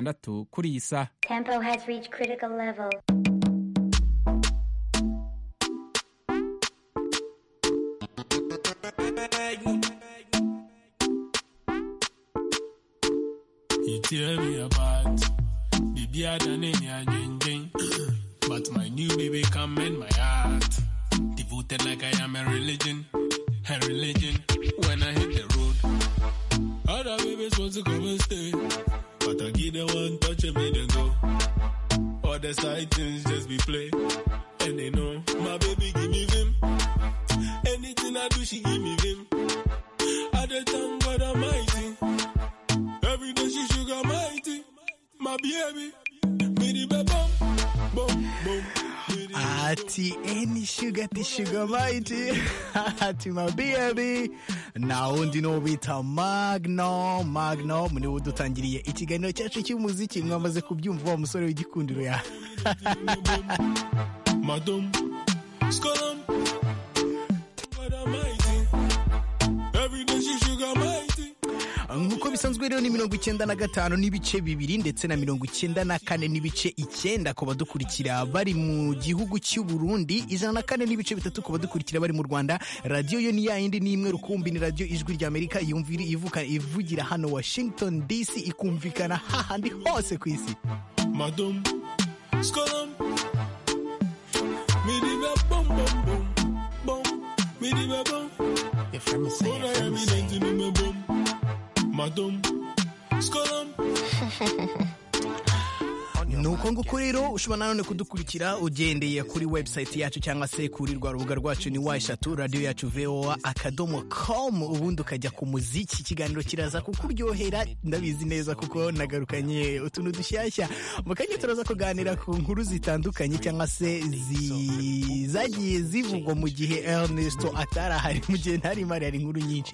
gatandatu kuri iyi saha Tempo has reached critical level. You tear me apart. Baby, I done in your jing But my new baby come in my heart. Devoted like I am a religion. A religion. When I hit the road. Other babies want to come and stay. But I give them one touch and make them go. All the side things just be play. And they know my baby give me vim. Anything I do, she give me vim. I dey thank God Almighty. Every day she sugar mighty, my baby. Mini ba bum, bum, bum. Mini ba bum. ati eni shuga ti shuga maiti ati mabiyabi na wundi niwo bita magno magno ni wo dutangiriye ikiganiro cyacu cy'umuziki mwamaze kubyumva wa musore w'igikundiro ya Madam, skolum. God Almighty. Every day she sugar mighty. nk'uko bisanzwe rero ni mirongo icyenda na gatanu n'ibice bibiri ndetse na mirongo icyenda na kane n'ibice icyenda ku badukurikira bari mu gihugu cy'u Burundi ijana na kane n'ibice bitatu ku badukurikira bari mu Rwanda radiyo yo ni yayindi ni imwe rukumbi ni radiyo ijwi rya Amerika yumvira ivuka ivugira hano Washington DC ikumvikana hahandi hose ku isi Madam, skolum. Mini ba bum, bum, bum, bum. Mini ba bum. If I'm All I am is saying, in my bum. Madam, skolum. ni uko nguko rero ushobora nanone kudukurikira ugendeye kuri website yacu cyangwa se kuri rwa rubuga rwacu ni wa eshatu radiyo yacu voa akadomo com ubundi ukajya ku muziki ikiganiro kiraza kukuryohera ndabizi neza kuko nagarukanye utuntu dushyashya mu kanya turaza kuganira ku nkuru zitandukanye cyangwa se zi- zagiye zivugwa mu gihe Ernesto atarahari mu gihe ntari mari hari inkuru nyinshi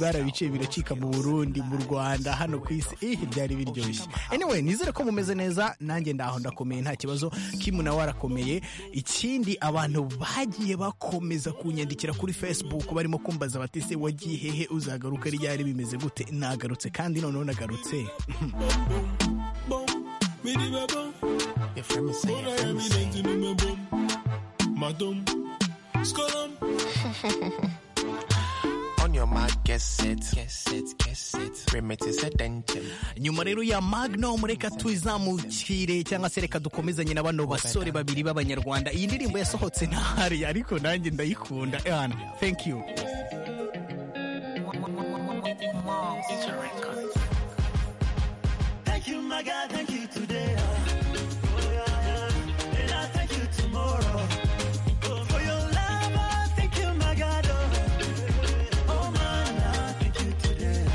barabice biracika mu Burundi mu Rwanda hano ku isi eh byari biryoshye anyway nizere ko mumeze neza nanjye ndaho ndakomeye nta kibazo kimu nawe arakomeye ikindi abantu bagiye bakomeza kunyandikira kuri Facebook barimo kumbaza bati se wagiye hehe uzagaruka ryari bimeze gute nagarutse kandi noneho nagarutse Bum, mini ba bum. if I'm saying, All I am is in my bum. Madam, skolum. on your mark, get set, get set, get set. Remit is a dental. nyuma rero ya magnum reka tuzamukire cyangwa se reka dukomezanye na bano basore babiri b'abanyarwanda iyi ndirimbo yasohotse ntahari ariko nanjye ndayikunda Ewana, thank you It's a record. Thank you, my God. Thank you today. uh, oh, yeah, yeah. And I thank you tomorrow. Oh, for your love, I thank you, my God. oh. Oh, man, I thank you today.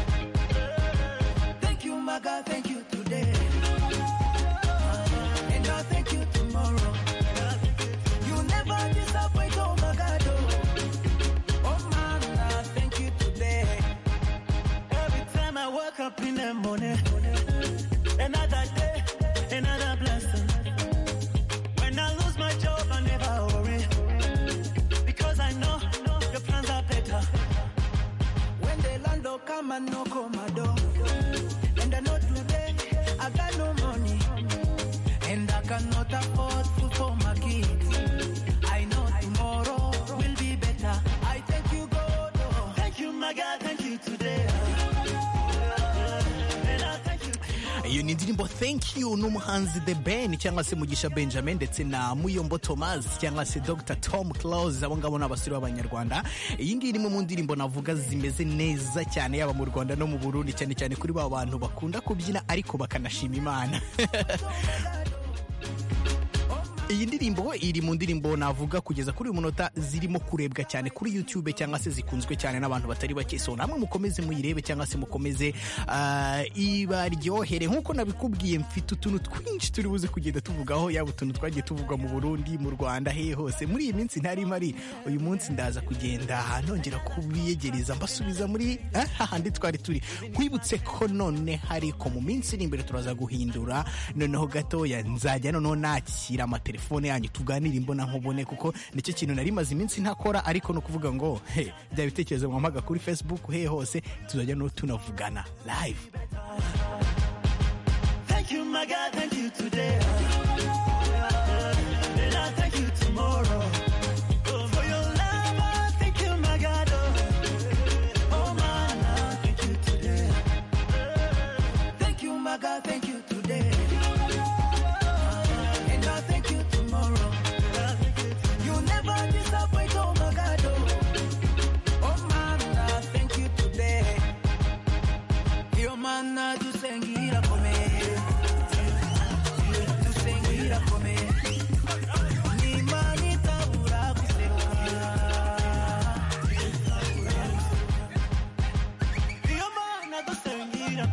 Thank you, my God. Thank you today. Uh, And I thank you tomorrow. You never disappoint, oh, my God. oh. Oh, man, I thank you today. Every time I wake up in the morning. Another day, another blessing. When I lose my job, I never worry. Because I know your plans are better. When they land, do come and knock on my door. And I know today, I got no money. And I cannot afford food for my kids. I know tomorrow will be better. I thank you, God. oh. Thank you, my God. Thank you today. And I thank you. iyo ni indirimbo thank you n'umuhanzi the ben cyangwa se mugisha benjamin ndetse na muyombo thomas cyangwa se dr tom close abo ngabo ni abasore b'abanyarwanda iyi ngiyi ni imwe mu ndirimbo navuga zimeze neza cyane yaba mu rwanda no mu burundi cyane cyane kuri ba bantu bakunda kubyina ariko bakanashima imana iyi ndirimbo iri mu ndirimbo navuga kugeza kuri uyu munota zirimo kurebwa cyane kuri youtube cyangwa se zikunzwe cyane n'abantu batari bake so namwe mukomeze muyirebe cyangwa se mukomeze ah, ibaryohere nk'uko nabikubwiye mfite utuntu twinshi turi buze kugenda tuvugaho yaba utuntu twagiye tuvugwa mu burundi mu rwanda hehe hose muri iyi minsi ntari mari uyu munsi ndaza kugenda nongera kubiyegereza mbasubiza muri eh, hahandi twari turi nkwibutse ko none hari ko mu minsi iri imbere turaza guhindura noneho gatoya nzajya noneho nakira amatelefone yanyu tuganire imbona nkubone kuko nicyo kintu nari maze iminsi ntakora ariko ni ukuvuga ngo he bya bitekerezo mwamaga kuri facebook he hose tuzajya no tunavugana live Thank Thank you, my God. Thank you today. And I'll thank you tomorrow. Oh, for your love, I thank you, my God. Oh, oh man, I thank you today. Thank you, my God. Thank you today. And I'll thank you tomorrow. You never disappoint, oh my God. oh. Oh man, I thank you today. Yo mana tusengira kome tusengira kome ni mani taura kusengira yo mana tusengira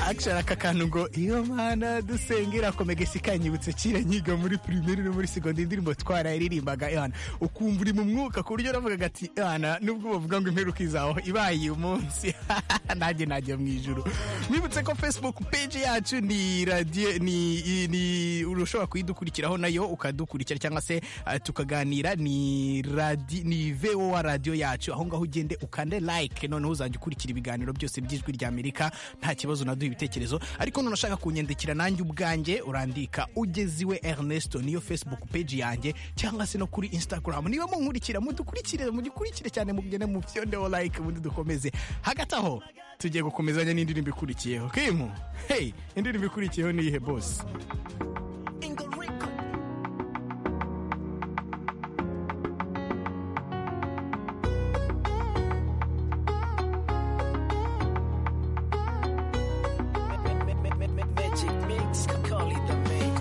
akishara aka kantu ngo iyo mana dusengera komegesi kanyibutse kira nyiga muri pirimeri no muri segonderi indirimbo twarayirimbaga yana ukumva uri mu mwuka ku buryo navugaga ati yana nubwo bavuga ngo imperuka izaho ibaye uyu munsi nanjye najya mu ijuru mwibutse ko facebook page yacu ni radio ni, ni ushobora kuyidukurikiraho nayo ukadukurikira cyangwa se eh, tukaganira ni radi ni voa radio yacu aho ngaho ugende ukande like noneho uzajya ukurikira ibiganiro byose by'ijwi rya amerika nta kibazo naduha ibitekerezo ariko none ushaka kunyandikira nanjye ubwanjye urandika ugeze iwe ernesto niyo facebook page yanjye cyangwa se no kuri instagram niba munkurikira mudukurikire mudukurikire cyane mugende mu byondeho like ubundi dukomeze hagati aho tugiye gukomezanya n'indirimbo ikurikiyeho kimu hey indirimbo ikurikiyeho ni ihe bose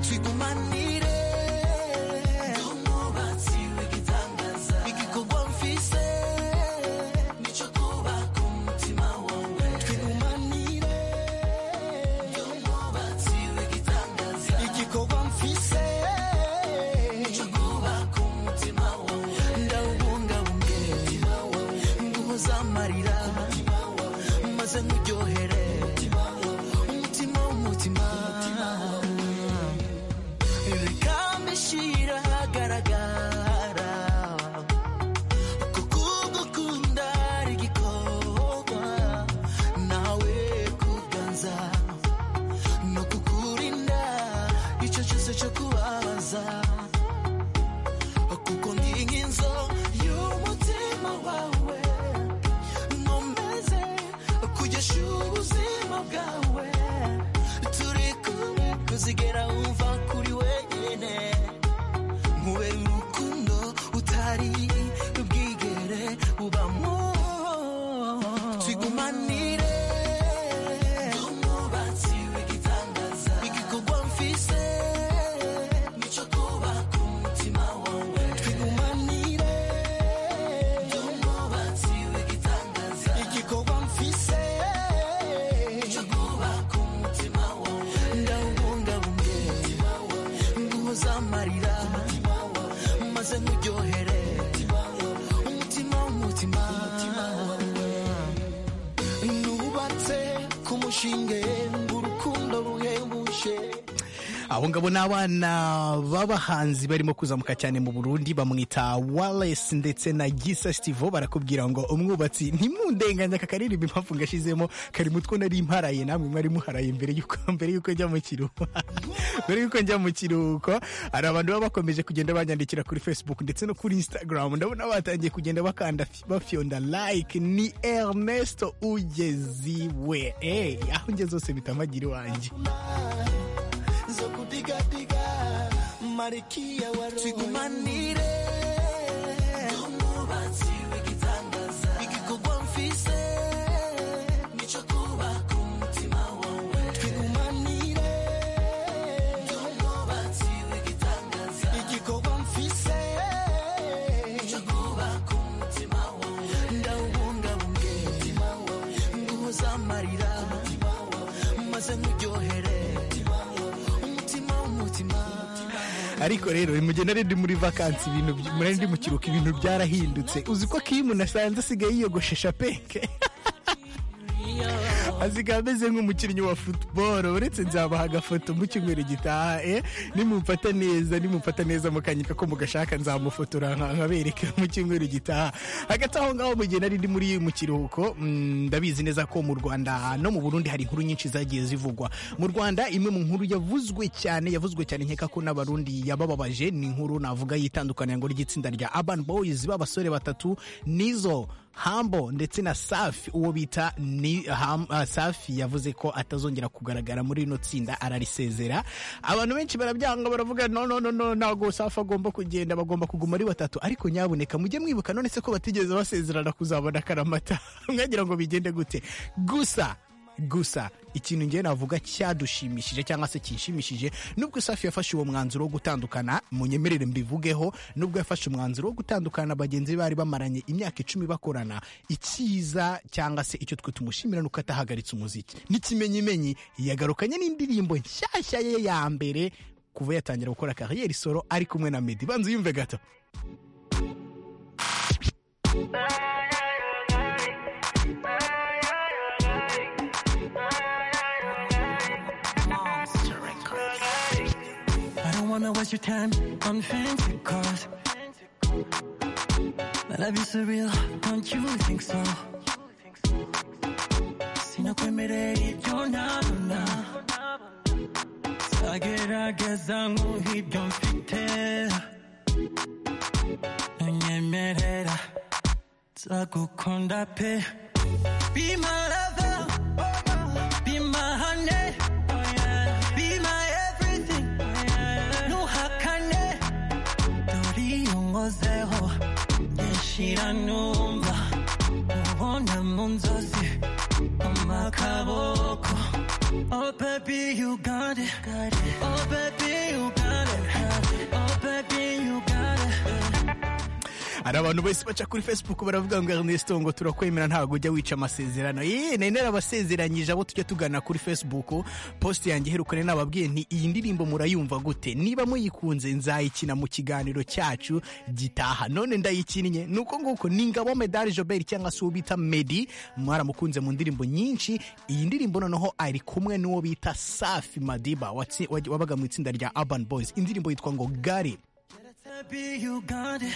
tugumanire nk'umwubatsi w'igitangaza igikorwa mfise nicyo twubaka umutima wawe tugumanire nk'umwubatsi w'igitangaza igikorwa mfise nicyo twubaka umutima wawe ndawubungabunge umutima wawe nguhoza amarira umutima wawe maze nkuryohere umutima wawe umutima w'umutima reka mbishyire ahagaragara kuko ugukunda ari igikorwa nawe kuganza no kukurinda icyo cyose cyo kubabaza kuko ndi nk'inzu y'umutima wawe nkomeze kugesha ubuzima bwawe turi kumwe kuzigera wumva kuri wenyine nkube urukundo utari bwigere ubamo twigumanire nk'umwubatsi w'igitangaza igikorwa mfise nicyo twubaka umutima wawe twigumanire nk'umwubatsi w'igitangaza igikorwa mfise nicyo twubaka umutima wawe ndawubungabunge umutima wawe nguhoza amarira umutima wawe maze nkuryohere umutima wawe umutima w'umutima wawe nubatse ku mushinge urukundo ruhebuje abo ngabo ni abana b'abahanzi barimo kuzamuka cyane mu burundi bamwita Wallace ndetse na gisa stivo barakubwira ngo umwubatsi ntimundenganye aka karirimbo impamvu ngashizemo kari mu two nari mparaye namwe mwari muharaye mbere y'uko mbere y'uko njya mu kiruhuko mbere y'uko njya mu kiruhuko hari abantu baba bakomeje kugenda banyandikira kuri facebook ndetse no kuri instagram ndabona batangiye kugenda bakanda fi- bafyonda like ni ernesto ugeziwe Eh, aho ngeze hose bitamagira iwanjye zo kudigadiga malikia wa roho twigumanire nk'umwubatsi w'igitangaza igikorwa mfise nicyo kubaka umutima wawe twigumanire nk'umwubatsi w'igitangaza igikorwa mfise nicyo kubaka umutima wawe ndawubungabunge umutima wawe nguhoza amarira umutima wawe maze nkuryohere umutima wawe umutima w'umutima ariko rero mugenda rero ndi muri vakansi ibintu by- murari ndi mu kiruhuko ibintu byarahindutse uzi ko kimu nasanze asigaye yiyogoshesha penke asigaye ameze nk'umukinnyi wa football uretse nzabaha agafoto mu cyumweru gitaha eh nimumfata neza nimumfata neza mukanyika ko mugashaka nzamufotora nka- nkabereka mu cyumweru gitaha hagati aho ngaho mu gihe nari ndi muri mu kiruhuko mm, ndabizi neza ko mu Rwanda no mu Burundi hari inkuru nyinshi zagiye zivugwa mu Rwanda imwe mu nkuru yavuzwe cyane yavuzwe cyane nkeka ko n'abarundi yabababaje ni inkuru navuga yitandukanya ngo ry'itsinda rya Urban Boys b'abasore batatu nizo Humble ndetse na Safi uwo bita ni Ham- ah, Safi yavuze ko atazongera kugaragara muri rino tsinda ararisezera abantu benshi barabyanga baravuga no no no no ntabwo Safi agomba kugenda bagomba kuguma ari batatu ariko nyabuneka mujye mwibuka none se ko batigeze basezerana kuzabona karamata mwagira ngo bigende gute gusa gusa ikintu ngewe navuga cyadushimishije cyangwa se kinshimishije nubwo safi yafashe uwo mwanzuro wo gutandukana munyemerere mbivugeho nubwo yafashe umwanzuro wo gutandukana bagenzi be bari bamaranye imyaka icumi bakorana icyiza cyangwa se icyo twe tumushimira ni uko atahagaritse umuziki n'ikimenyimenyi yagarukanye n'indirimbo nshyashya ye ya mbere kuva yatangira gukora kariyeri solo ari kumwe na medi banza uyumve gato I don't wanna waste your time on fancy cars. My love is surreal, don't you think so? Si no comeré, yo nada, nada. Sagera gezangu hidonfite. Unyemerera, nzagukunda pe. Be my lover, be my honey, be my everything. nuhakane turiyongozeho yeshira numva ubona mu nzozi amakaboko Oh baby you got it Oh baby you got it Oh baby you got it hari abantu bose baca kuri facebook baravuga ngo ernesto ngo turakwemera ntabwo ujya wica amasezerano ye nari narabasezeranyije abo tujya tugana kuri facebook post yanjye iherukane nababwiye nti iyi ndirimbo murayumva gute niba muyikunze nzayikina mu kiganiro cyacu gitaha none ndayikinnye ni uko nguko ni ngabo medali jobert cyangwa se uwo bita medi mwaramukunze mu ndirimbo nyinshi iyi ndirimbo noneho ari kumwe n'uwo bita safi madiba watsi- wabaga mu itsinda rya urban boys indirimbo yitwa ngo gari Baby, you got it.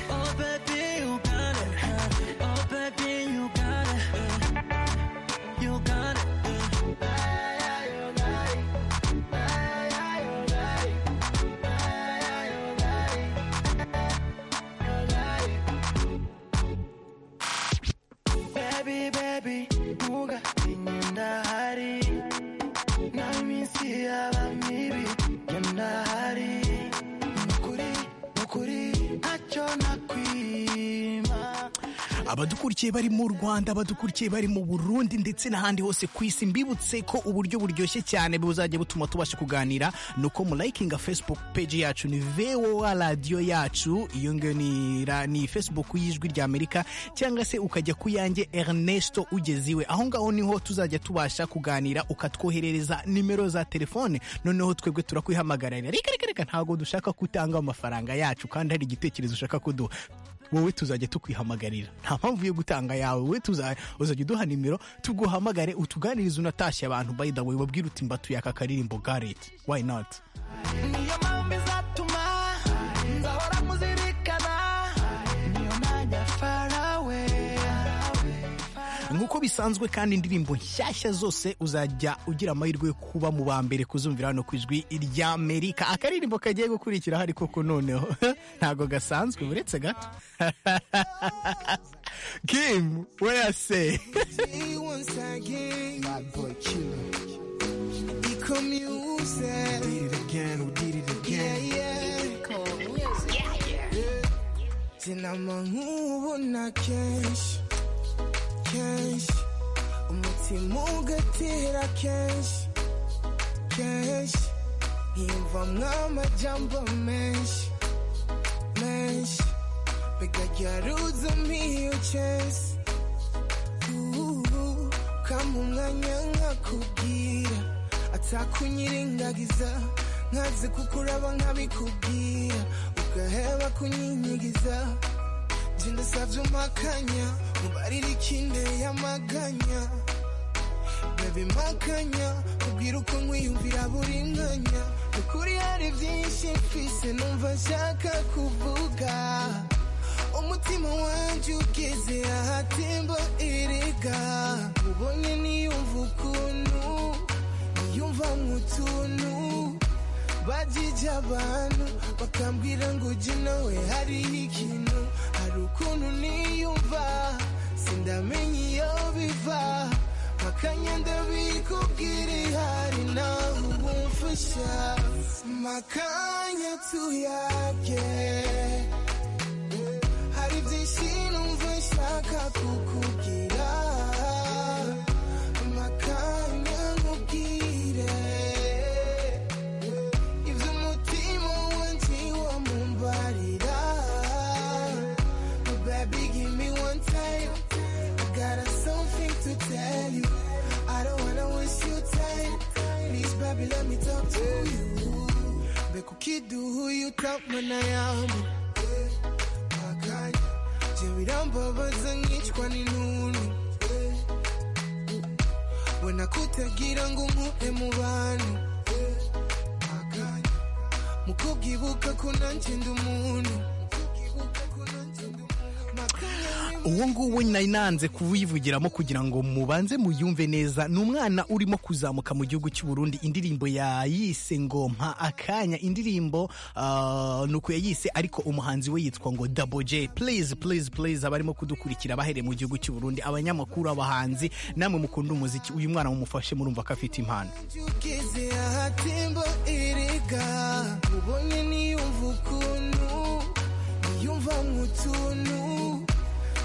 Oh, baby, you got it. Oh, baby, you got it. You got it. Baby, baby, nuga inyenda hari naminsi yaba mibi yenda hari nukuri nukuri ntacyo nakwima abadukurikiye bari mu rwanda abadukurikiye bari mu burundi ndetse n'ahandi hose ku isi mbibutse ko uburyo buryoshye cyane buzajya butuma tubasha kuganira ni uko mulayikinga facebook page yacu ni voa radiyo yacu iyo ngiyo ni, ra- ni facebook y'ijwi rya amerika cyangwa se ukajya ku yanjye ernesto ugeze iwe aho ngaho niho tuzajya tubasha kuganira ukatwoherereza nimero za telefone noneho twebwe turakwihamagarira reka reka reka ntabwo dushaka kutanga amafaranga yacu kandi hari igitekerezo ushaka kuduha wowe tuzajya tukwihamagarira nta mpamvu yo gutanga yawe wowe tuza- uzajya uduha nimero tuguhamagare utuganirize unatashye abantu by the way wabwira uti mbatuye aka karirimbo gareti why not niyo mpamvu izatuma nzahora muzirikana niyo najya farawe nk'uko bisanzwe kandi indirimbo nshyashya zose uzajya ugira amahirwe yo kuba mu ba mbere kuzumvira hano ku ijwi rya amerika akaririmbo kagiye gukurikira hari koko noneho ntabwo gasanzwe uretse gato kim weyase once again. Bad boy killer. Eco music. Did it again, we did it again. Yeah, yeah. Eco music. Yeah, yeah. Tena mangu na cash. Cash. Umutima ugatera cash. Cash. Yumva mw'amajambo menshi. Menshi. Bigajaruza mbiyo chase. Uhu, kama umwanya nkakubwira atakunyirengagiza nkaze kukuraba nkabikubwira ugaheba kunyinyigiza nje ndasabye umpakanya mubarira ikinde yamaganya ndabimakanya ubwira uko nkwiyumvira buri mwanya ukuri hari byinshi mfise numva nshaka kuvuga umutima wanjye ugeze ahatemba erega ubonye niyumva ukuntu niyumva nk'utuntu bajije abantu bakambwira ngo ujye nawe hariho ikintu hari ukuntu niyumva sindamenya iyo biva makanya ndabikubwira ihari nawe ubumfasha makanya tuyabye hari byinshi numva nshaka kukubwira makanya nkubwire ibyo umutima wanjye wamumbarira baby give me one time I got a something to tell you I don't wanna waste your time please baby let me talk to you mbega ukiduha uyu utamana yamu makanya byo birambabaza nkicwa n'intuntu ubona kutagira ngo nkure mu bantu makanya mu kubwibuka ko nanjye ndi umuntu uwo nguwo nari nanze kuwivugiramo kugira ngo mubanze muyumve neza ni umwana urimo kuzamuka mu gihugu cy'u Burundi indirimbo yayise ngo mpa akanya indirimbo ah, ni uku yayise ariko umuhanzi we yitwa ngo Double J please please please abarimo kudukurikira bahereye mu gihugu cy'u Burundi abanyamakuru abahanzi namwe mukunda umuziki uyu mwana mumufashe murumva ko afite impano ugeze ahatemba erega ubonye niyumva ukuntu niyumva nk'utuntu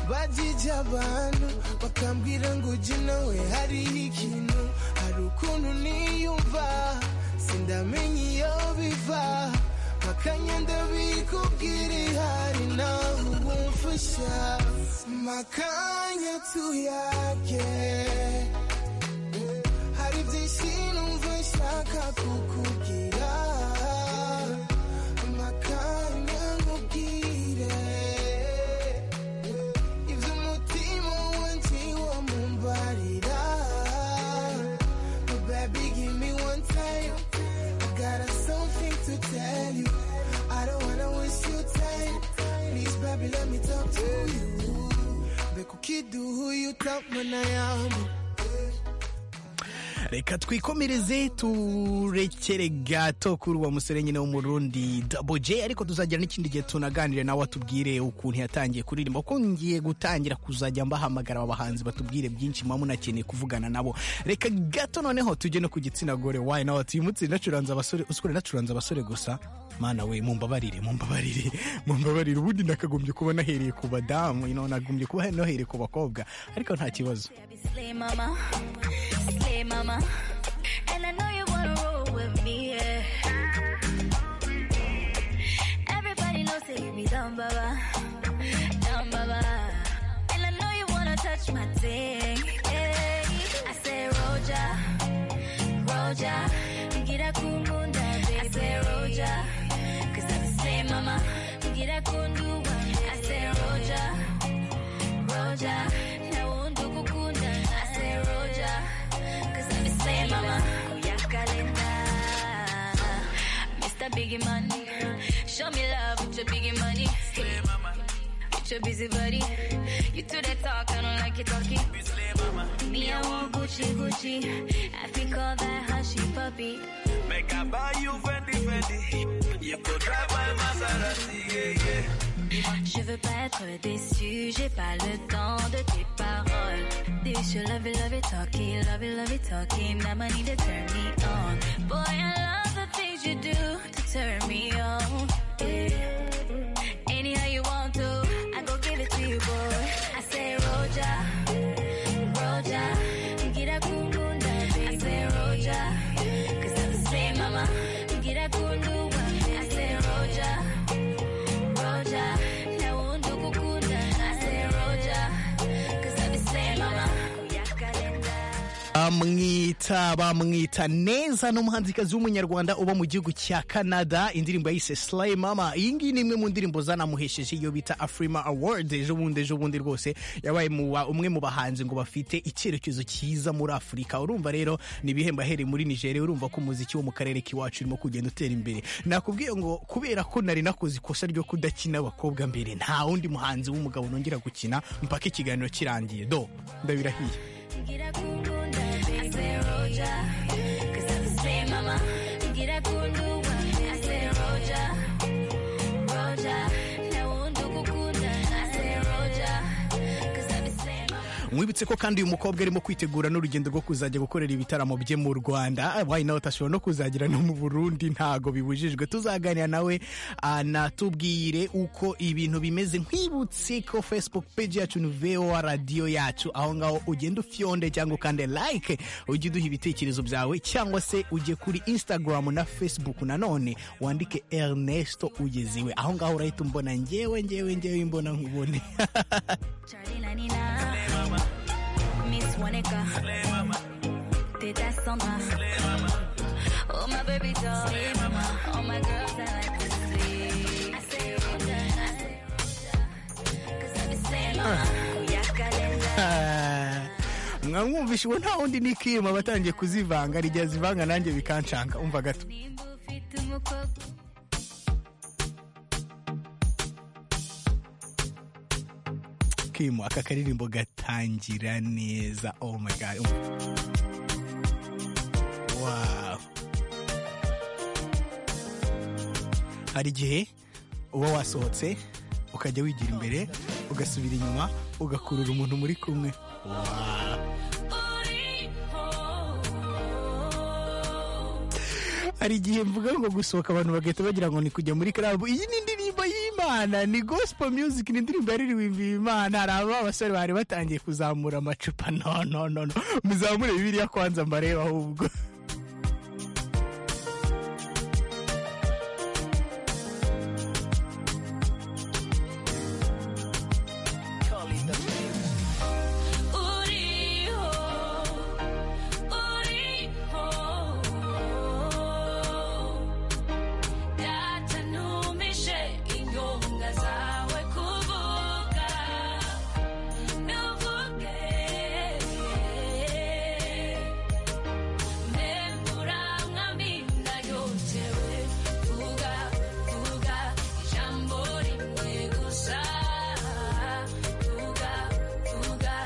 bajije abantu bakambwira ngo ujye nawe hariho ikintu hari ukuntu niyumva sindamenya iyo biva makanya ndabikubwira ihari nawe ubumfasha makanya tuyage hari byinshi numva nshaka kukubwira amakanya nkubwire ibyo umutima wanjye wamumbarira baby give me one time I got a something to tell you I don't wanna waste your time please baby let me talk to you mbega ukiduha uyu utamana yamu reka twikomereze turekere gato kuri uwo musore nyine wo mu Burundi Double J ariko tuzagira n'ikindi gihe tunaganire nawe atubwire ukuntu yatangiye kuririmba kuko ngiye gutangira kuzajya mbahamagara aba bahanzi batubwire byinshi muba munakeneye kuvugana nabo reka gato noneho tujye no ku gitsina gore wayi nawe ati uyu munsi nacuranze abasore usikore nacuranze abasore gusa mana we mumbabarire mumbabarire mumbabarire ubundi nakagombye kuba nahereye ku badamu you know, nagombye kuba nahereye ku bakobwa ariko nta kibazo Baby, slay mama, slay mama, and I know you wanna roll with me. Yeah. Everybody knows that you be down, baba, down, baba, and I know you wanna touch my thing. Yeah. I say, Roja, Roja, get a kumunda, baby. I say, Roja, 'cause I be slay mama, get a kundu, I say, Roja. Roja. Now I won't do kukunda. I say Roja. Cause I be saying mama. Oya kalenda. Mr. Biggie Money. Show me love with your biggie money. With your busy body. You do that talk, I don't like you talking. Me, I want Gucci, Gucci. I think all that hushy puppy. Make I buy you Fendi Fendi. You could drive my Maserati, yeah, yeah. Je veux pas être déçu, j'ai pas le temps de tes paroles. This you love it, love it, talking, love it, love it, talking. Now I need to turn me on. Boy, I love the things you do to turn me on. Yeah. Anyhow you want to, I go give it to you, boy. I say Roja, Roja, get a kundunda, I say Roja, cause I'm the same mama. Get a kundunda, I say Roja. Roja, now won't do kukunda. I say Roja, cause I be saying mama, oh yeah, calendar. Ah, mwengi bamwita bamwita neza ni umuhanzikazi w'umunyarwanda uba mu gihugu cya canada indirimbo yise slay mama iyi ngiyi ni imwe mu ndirimbo zanamuhesheje iyo bita afrima award ejo bundi ejo bundi rwose yabaye mu ba- umwe mu bahanzi ngo bafite icyerekezo cyiza muri afurika urumva rero ni ibihembo ahereye muri nigeria urumva ko umuziki wo mu karere k'iwacu urimo kugenda utera imbere nakubwiye ngo kubera ko nari nakoze ikosa ryo kudakina abakobwa mbere nta wundi muhanzi w'umugabo nongera gukina mpaka ikiganiro kirangiye do ndabirahiye Ngira kundunda, I say Roger, 'cause I'm the same mama. Ngira kundunda, I say Roger, Roger. Nawe wundi ugukunda, I say Roger, 'cause I'm the same mama. mwibutse ko kandi uyu mukobwa arimo kwitegura n'urugendo rwo kuzajya gukorera ibitaramo bye mu rwanda wayi nawe atashobora no kuzagira no mu burundi ntago bibujijwe tuzaganira nawe ah, natubwire uko ibintu bimeze nkwibutse ko facebook page yacu ni voa radiyo yacu aho ngaho ugenda ufyonde cyangwa ukande like ujye uduha ibitekerezo byawe cyangwa se ujye kuri instagram na facebook nanone wandike ernesto ugeziwe aho ngaho urahita umbona ngewe ngewe ngewe imbona nkubone Charlie 99, Miss Monica, Teta Sandra, oh my baby doll, all my girls I like to see. I say Roger, I say Roger, 'cause I'm the same mama. Uyakalenda. mwamwumvishe ubu nta wundi ni kirima batangiye kuzivanga rigihe azivanga nanjye bikancanga umva gato Nimba ufite umukobwa kirima aka karirimbo gatangira neza oh my god Um- wow hari igihe uba wasohotse ukajya wigira imbere ugasubira inyuma ugakurura umuntu muri kumwe wow hari igihe mvuga ngo gusohoka abantu bagahita bagira ngo ni kujya muri karabu iyi ni indirimbo y'imana ni gospel music ni indirimbo yaririmbye imana hari aba basore bari batangiye kuzamura amacupa no no no no muzamure bibiliya kwanza mbarebe ahubwo uriho, uriho. Data ntumishe inyonga zawe kuvuga, ntuvuge. Nembura nkaminda yotewe, vuga, vuga ijambo rimwe gusa. Vuga, vuga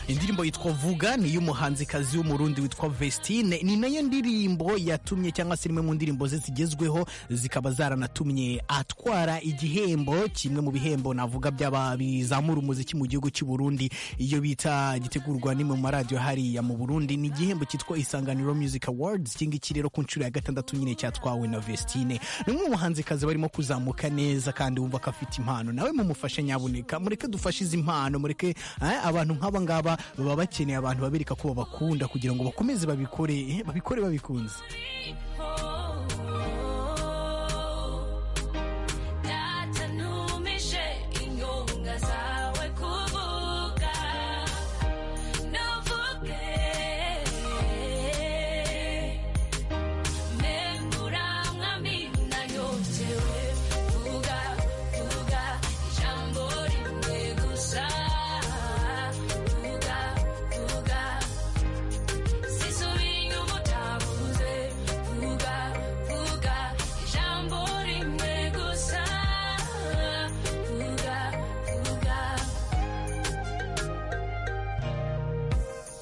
indirimbo yitwa vuga ni iy'umuhanzikazi w'umurundi witwa vestine ni nayo ndirimbo yatumye cyangwa se imwe mu ndirimbo ze zigezweho zikaba zaranatumye atwara igihembo kimwe mu bihembo navuga by'aba bizamura umuziki mu gihugu cy'u Burundi iyo bita gitegurwa n'imwe mu maradiyo hariya mu Burundi ni igihembo cyitwa isanganiro music awards iki ngiki rero ku nshuro ya gatandatu nyine cyatwawe na vestine ni umwe mu bahanzikazi barimo kuzamuka neza kandi wumva ko afite impano nawe mumufashe nyabuneka mureke dufashe izi mpano mureke eh, abantu nk'aba ngaba baba bakeneye abantu babereka ko babakunda kugira ngo bakomeze babikore eh, babikore babikunze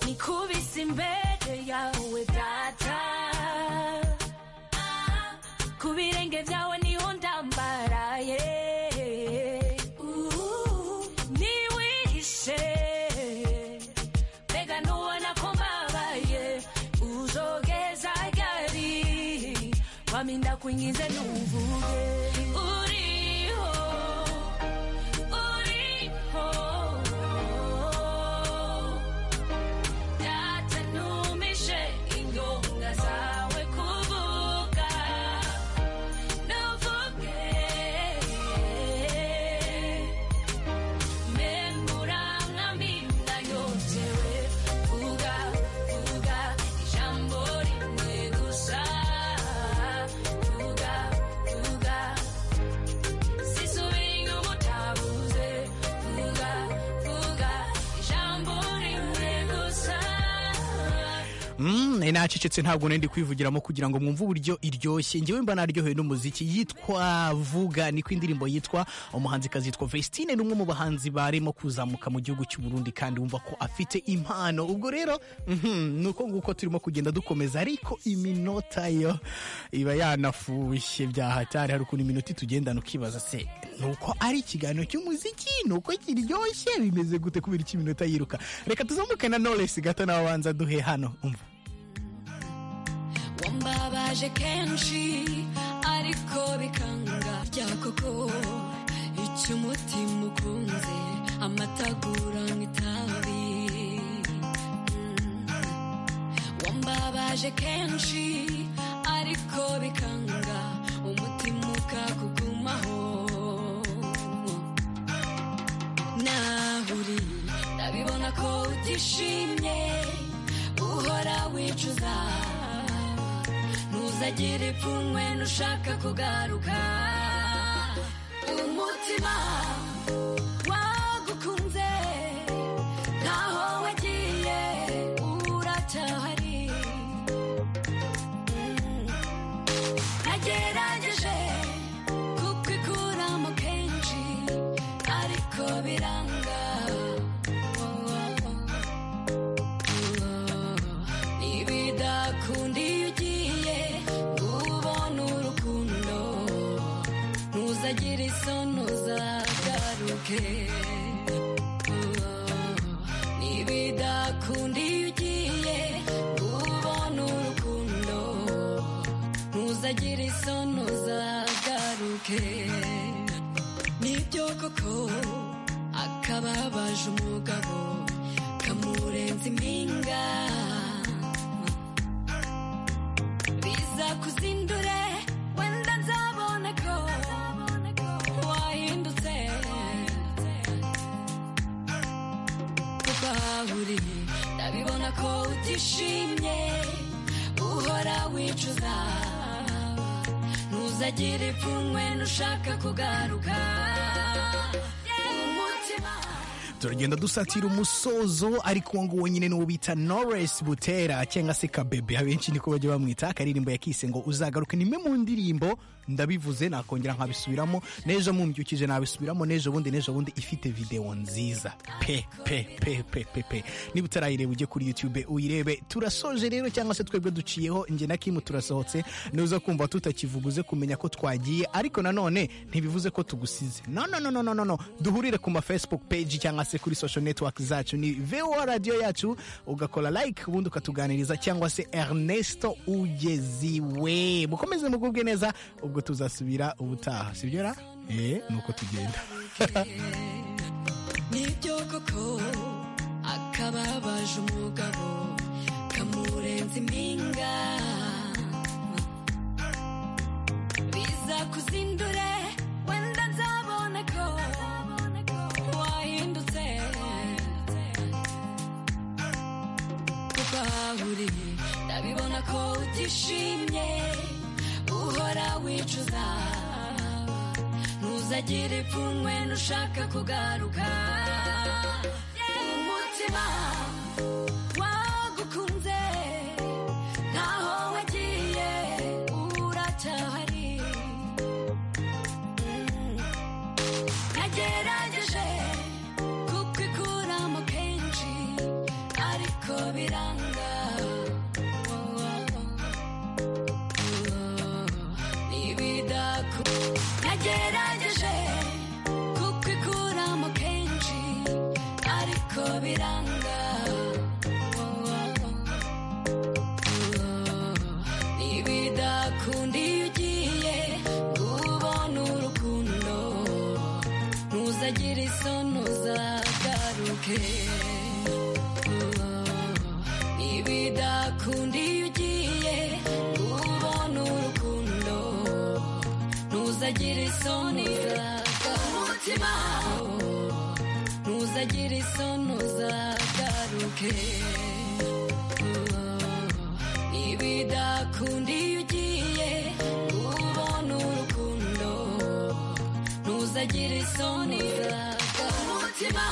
Nikubise imbere yawe data ku birenge byawe niho ndambaraye niwihishe mbega ntubona ko mbabaye uzogeza ryari waminda kuingize ntuvuge uriho uriho datanumishe ingonga zawe kuvuga ntuvuge Mm, nacecetse ntabwo nari ndi kwivugiramo kugira ngo mwumve uburyo iryoshye njyewe mba naryohewe n'umuziki yitwa vuga niko indirimbo yitwa umuhanzikazi yitwa Vestine ni umwe mu bahanzi barimo kuzamuka mu gihugu cy'u Burundi kandi wumva ko afite impano ubwo rero mhm, ni uko nguko turimo kugenda dukomeza ariko iminota yo iba yanafushye byahatari hari ukuntu iminota itugendana ukibaza se nuko ari ikiganiro cy'umuziki nuko kiryoshye bimeze gute kubera iki iminota yiruka reka tuzamuke na Knowless gato nawe abanza duhe hano umva wambabaje kenshi ariko bikanga bya koko icyo umutima ukunze amatagura nk'itabi Mm. wambabaje kenshi ariko bikanga umutima ukakugumaho nahuri ndabibona ko utishimye uhora wicuza ntuzagire ipfunwe nushaka kugaruka umutima wagukunze ntaho wagiye uracyahari Mm. nagerageje kukikuramo kenshi ariko biranga Oh, oh, oh. nibidakunda iyo ugiye ubona urukundo ntuzagire isoni uzagaruke Oh, oh. nibidakunda iyo ugiye ubona urukundo ntuzagire isoni uzagaruke nibyo koko akababaje umugabo kamurenza impinga biza kuzindure wenda nzabona ko wahindutse kubahuri ndabibona ko utishimye uhora wicuza ntuzagire ipfunwe nushaka kugaruka umutima turagenda dusatira umusozo ariko uwo nguwo nyine n'uwo bita Knowless Butera cyangwa se Kabebe abenshi niko bajya bamwita akaririmbo yakise ngo uzagaruke ni imwe mu ndirimbo ndabivuze nakongera nkabisubiramo n'ejo mumbyukije nabisubiramo n'ejo bundi n'ejo bundi ifite videwo nziza pe pe pe pe pe pe niba utarayireba ujye kuri YouTube uyirebe turasoje rero cyangwa se twebwe duciyeho njye na Kim turasohotse nuza kumva tutakivuguze kumenya ko twagiye ariko nanone ntibivuze ko tugusize no no no no no no no duhurire ku ma Facebook page cyangwa se kuri social network zacu ni VOA radio yacu ugakora like ubundi ukatuganiriza cyangwa se Ernesto Ugeziwe mukomeze mugubwe neza ubwo tuzasubira ubutaha sibyo ra eh nuko tugenda nibyo koko akababaje umugabo kamurenza impinga biza kuzindure wenda nzabona ko wahindutse kubahuri ndabibona ko utishimye uhora wicuza ntuzagire ipfunwe nushaka kugaruka umutima wagukunze ntaho wagiye uracyahari Mm. nagerageje kukikuramo kenshi ariko biranga Oh, oh, oh. ntibidaku nagerageje kukikuramo kenshi ariko biranga ntibidakunda iyo ugiye ubona urukundo ntuzagire isoni uzagaruke ntibidakunda iyo ugiye ubona urukundo ntuzagire isoni uzagaruke umutima ntuzagire isoni uzagaruke ntibidakunda iyo ugiye ubona urukundo ntuzagire isoni uzagaruke umutima